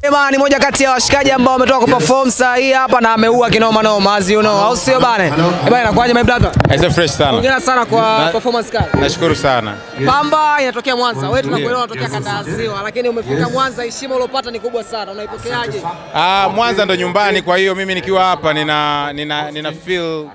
Ema ni moja kati ya washikaji ambao wametoka kuperform saa hii hapa na ameua kinoma noma as you know, au sio bana? Eh bana, inakuwaje my brother? Aise fresh sana. Hongera sana kwa Na- performance kali. Nashukuru sana. Pamba inatokea Mwanza. Wewe tunakuelewa unatokea kanda ya Ziwa, lakini umefika Mwanza, heshima uliopata ni kubwa sana. Unaipokeaje? Ah, Mwanza ndo nyumbani, kwa hiyo mimi nikiwa hapa nina, nina, nina feel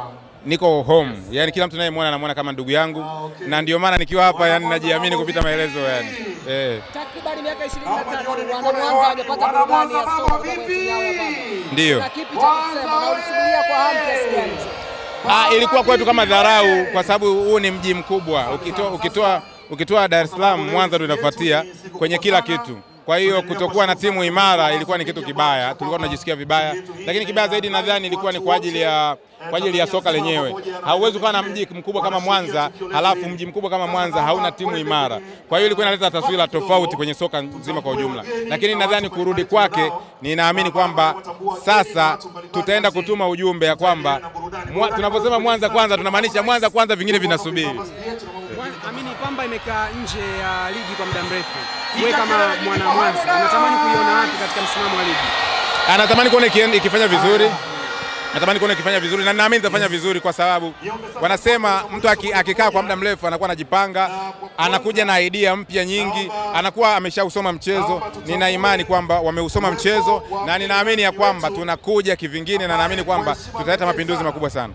niko home. Yaani kila mtu anayemwona anamwona kama ndugu yangu na ndio maana nikiwa hapa yani najiamini kupita maelezo yani. Eh, Takriban miaka 23 wana Mwanza hawajapata burudani ya soka kutoka kwenye timu yao ya Pamba. ndio. Na kipi cha kusema na ulisubiria kwa hamu kiasi gani? Ah, ilikuwa kwetu kama dharau kwa sababu huu ni mji mkubwa. Ukitoa ukitoa ukitoa Dar es Salaam, Mwanza ndio inafuatia kwenye kila kitu. Kwa hiyo kutokuwa na timu imara ilikuwa ni kitu kibaya, tulikuwa tunajisikia vibaya, lakini kibaya zaidi nadhani ilikuwa ni kwa ajili ya kwa ajili ya soka lenyewe. Hauwezi kuwa na mji mkubwa kama Mwanza halafu mji mkubwa kama Mwanza hauna timu imara. Kwa hiyo ilikuwa inaleta taswira tofauti kwenye soka nzima kwa ujumla, lakini nadhani kurudi kwake, ninaamini kwamba sasa tutaenda kutuma ujumbe ya kwamba mwa, tunaposema Mwanza kwanza tunamaanisha Mwanza kwanza, vingine vinasubiri. Amini Pamba imekaa nje ya ligi kwa muda mrefu. Wewe kama mwana Mwanza unatamani kuiona wapi katika msimamo wa ligi? Anatamani kuona ikien- ikifanya vizuri natamani kuona ikifanya vizuri na naamini itafanya vizuri kwa sababu wanasema mtu aki- akikaa kwa muda mrefu anakuwa anajipanga, anakuja na idea mpya nyingi, anakuwa ameshausoma mchezo. Nina imani kwamba wameusoma mchezo na ninaamini ya kwamba tunakuja kivingine, na naamini kwamba tutaleta mapinduzi makubwa sana.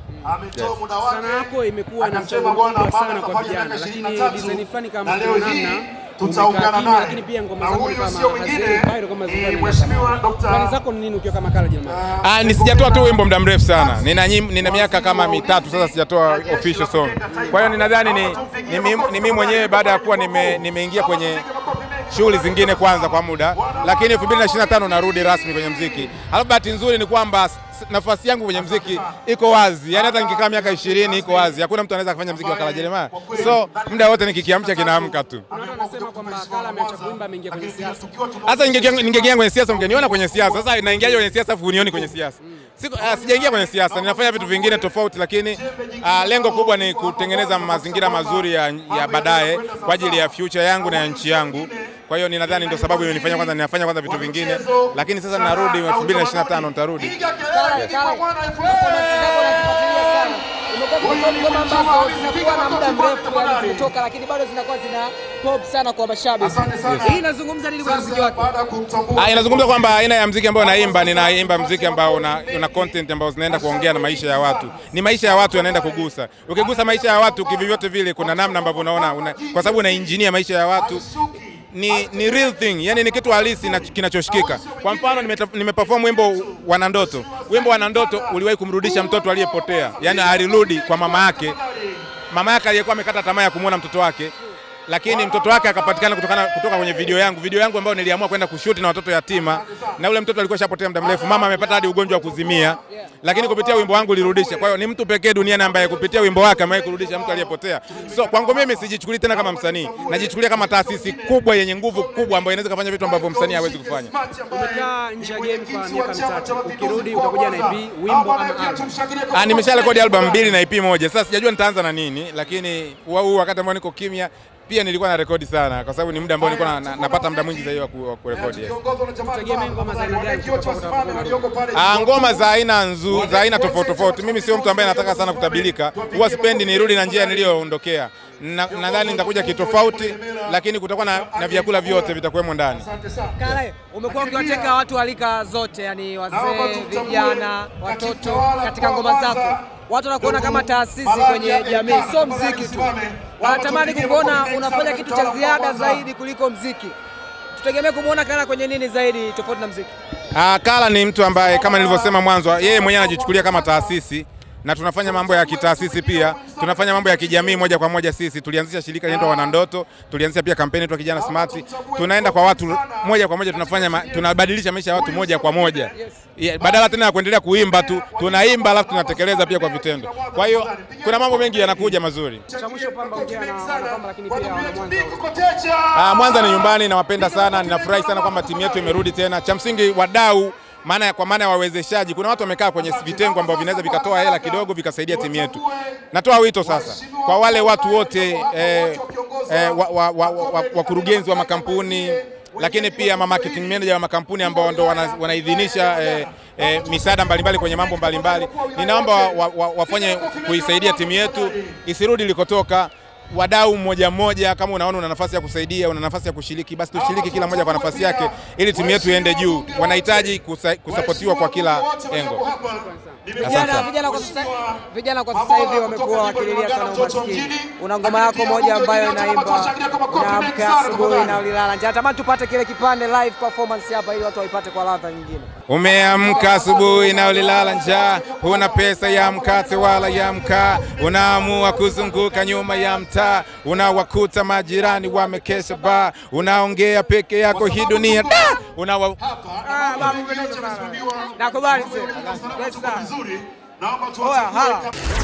Sana yako imekuwa na mchango mkubwa sana kwa vijana, lakini design fulani kama kuna namna umekaa kimya, lakini pia ngoma zako ni kama haziendi viral kama zilikuwa Plani zako ni nini ukiwa kama Kala Jerumani? Ah, ni sijatoa tu wimbo muda mrefu sana. Nina, nyim- nina miaka kama mitatu sasa sijatoa official song. Kwa hiyo ninadhani ni, ni, mimi- ni mimi mwenyewe baada ya kuwa nime- nimeingia kwenye shughuli zingine kwanza kwa muda, lakini 2025 narudi rasmi kwenye mziki. Alafu bahati nzuri ni kwamba s- nafasi yangu kwenye mziki iko wazi, yaani hata nikikaa miaka 20 iko wazi, hakuna mtu anaweza kufanya mziki wa Kala Jeremiah. So muda wote nikikiamcha kinaamka tu. Kuna watu wanasema kwamba Kala ameacha kuimba ameingia kwenye siasa. Sasa ningeingia ningeingia kwenye siasa mngeniona kwenye siasa. Sasa naingiaje kwenye siasa afu unioni kwenye siasa? Siku, uh, sijaingia kwenye siasa, ninafanya vitu vingine tofauti, lakini uh, lengo kubwa ni kutengeneza mazingira mazuri ya, ya baadaye kwa ajili ya future yangu na ya nchi yangu. Kwa hiyo ninadhani ndio sababu imenifanya kwanza ninafanya kwanza vitu vingine, lakini sasa narudi 2025 nitarudi. Kala, Kala, performance zako nazifuatilia sana. Umekuwa kuperform ngoma ambazo zinakuwa na muda mrefu yani zimetoka, lakini bado zinakuwa zina pop sana kwa mashabiki. Hii inazungumza nini kwa muziki wake? Ah, inazungumza kwamba aina ya mziki ambao naimba, ninaimba mziki ambao una, una content ambao zinaenda kuongea na maisha ya watu. Ni maisha ya watu yanaenda kugusa. Ukigusa maisha ya watu kivyovyote vile, kuna namna ambavyo unaona una, kwa sababu una engineer maisha ya watu ni, ni real thing, yani ni kitu halisi na kinachoshikika. Kwa mfano nimeta- nimeperform wimbo Wanandoto. Wimbo Wanandoto uliwahi kumrudisha mtoto aliyepotea, yani alirudi kwa mama yake mama yake aliyekuwa amekata tamaa ya kumwona mtoto wake, lakini mtoto wake akapatikana kutokana kutoka kwenye video yangu, video yangu ambayo niliamua kwenda kushuti na watoto yatima, na ule mtoto alikuwa shapotea muda mrefu, mama amepata hadi ugonjwa wa kuzimia, lakini kupitia wimbo wangu ulirudisha. Kwa hiyo ni mtu pekee duniani ambaye kupitia wimbo wake amewahi kurudisha mtu aliyepotea. So kwangu mimi sijichukulii tena kama msanii, najichukulia kama taasisi kubwa yenye nguvu kubwa ambayo inaweza kufanya vitu ambavyo msanii hawezi kufanya. Umekaa nje ya game kwa miaka mitatu, ukirudi utakuja na EP, wimbo ama album. Ah, nimesha rekodi album mbili na EP moja. Sasa sijajua nitaanza na nini, lakini wa- huu wakati ambao niko kimya pia nilikuwa na rekodi sana kwa sababu ni muda ambao nilikuwa na, na, napata muda mwingi zaidi wa ku- wa kurekodi. Yes. Tegemea ngoma za aina gani kutoka kwa utakapokuwa Ah, ngoma za aina nzu, za aina tofauti tofauti. Mimi sio mtu ambaye nataka sana kutabilika, huwa sipendi nirudi na njia niliyoondokea. Na- Nadhani nitakuja kitofauti, lakini kutakuwa na, na vyakula vyote vitakuwemo ndani. Kala, umekuwa ukiwateka watu wa rika zote, yani wazee, vijana, watoto katika ngoma zako. Watu wanakuona kama taasisi kwenye jamii, sio mziki tu. Wanatamani kukuona unafanya kitu cha ziada zaidi kuliko mziki. Tutegemee kumwona Kala kwenye nini zaidi tofauti na mziki? Ah, Kala ni mtu ambaye kama nilivyosema mwanzo, yeye mwenyewe anajichukulia kama taasisi na tunafanya mambo ya kitaasisi pia, tunafanya mambo ya kijamii moja kwa moja. Sisi tulianzisha shirika linaitwa Wanandoto, tulianzisha pia kampeni yetu ya kijana smart. Tunaenda kwa watu moja kwa moja, tunafanya ma, tunabadilisha maisha ya watu moja kwa moja yeah, badala tena ya kuendelea kuimba tu, tunaimba alafu tunatekeleza pia kwa vitendo. Kwa hiyo kuna mambo mengi yanakuja mazuri. Cha mwisho Pamba ongea na wana Pamba, lakini pia wana Mwanza. Ah, Mwanza ni nyumbani, nawapenda sana, ninafurahi sana kwamba timu yetu imerudi tena. Cha msingi wadau maana ya- kwa maana ya wawezeshaji, kuna watu wamekaa kwenye vitengo ambavyo vinaweza vikatoa hela kidogo vikasaidia timu yetu. Natoa wito sasa kwa wale watu wote eh, eh, wakurugenzi wa, wa, wa, wa, wakurugenzi wa makampuni lakini pia ma marketing manager wa makampuni ambao ndo wana- wanaidhinisha eh, eh, misaada mbalimbali kwenye mambo mbalimbali. Ninaomba wa, wa, wa, wafanye kuisaidia timu yetu isirudi ilikotoka. Wadau mmoja mmoja, kama unaona una nafasi ya kusaidia, una nafasi ya kushiriki, basi tushiriki kila mmoja kwa nafasi yake, ili timu yetu iende juu. Wanahitaji kusa- kusapotiwa kwa kila engo. Asante Vijana, sana. vijana kwa sasa vijana kwa sasa hivi wamekuwa wakililia sana umaskini. Una ngoma yako moja ambayo inaimba unaamka asubuhi na ulilala njaa. Natamani tupate kile kipande live performance hapa ili watu waipate kwa ladha nyingine. Umeamka asubuhi na ulilala njaa, huna pesa ya mkate wala ya mkaa, unaamua kuzunguka nyuma ya mtaa, unawakuta majirani wamekesha baa, unaongea peke yako hii dunia da! unawa Ah, babu, umependeza sana. Nakubali mzee. Yes, sir. Vizuri, naomba Oya, tuwachague hala.